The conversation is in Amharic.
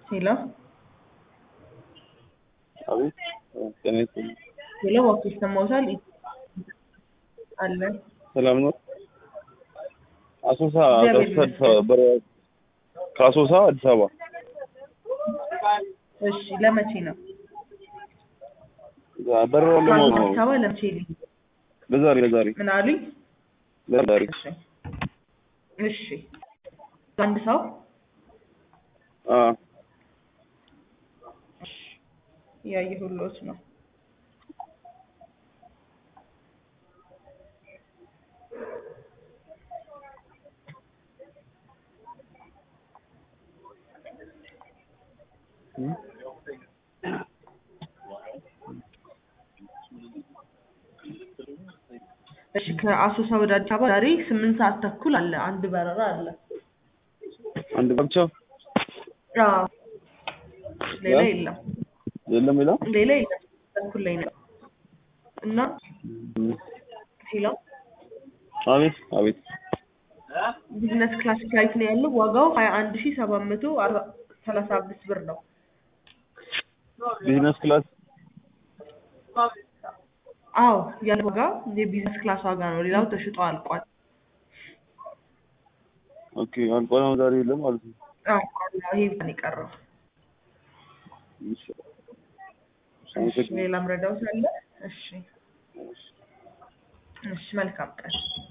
ሄሎ አቤት ጤና ይስጥልኝ። ሄሎ እባክዎ ይሰማዎታል? አለ ሰላም ነው? አሶሳ እግዚአብሔር ከአዲስ አበባ በረ- ከአሶሳ አዲስ አበባ እሺ ለመቼ ነው? በረራውን ለማወቅ ነው። አዲስ አበባ ለመቼ ልሂድ? ለዛሬ ለዛሬ ምን አሉኝ? ለዛሬ እሺ እሺ አንድ ሰው አ ያየሁሎት ነው። እሺ ከአሶሳ ወደ አዲስ አበባ ዛሬ ስምንት ሰዓት ተኩል አለ። አንድ በረራ አለ። አንድ ብቻ አዎ ሌላ የለም። የለም ሌላ ሌላ የለም። ተኩል ላይ ነው እና ሄሎ አቤት አቤት ቢዝነስ ክላስ ፍላይት ነው ያለው። ዋጋው ሀያ አንድ ሺ ሰባት መቶ ሰላሳ አምስት ብር ነው። ቢዝነስ ክላስ አዎ ያለ ዋጋ የቢዝነስ ክላስ ዋጋ ነው። ሌላው ተሽጦ አልቋል። ኦኬ አልቋል። አሁን ዛሬ የለም ማለት ነው። አዎ ይሄ ብቻ ነው የቀረው። እሺ እሺ ሌላም ረዳውት አለ። እሺ እሺ መልካም ቀን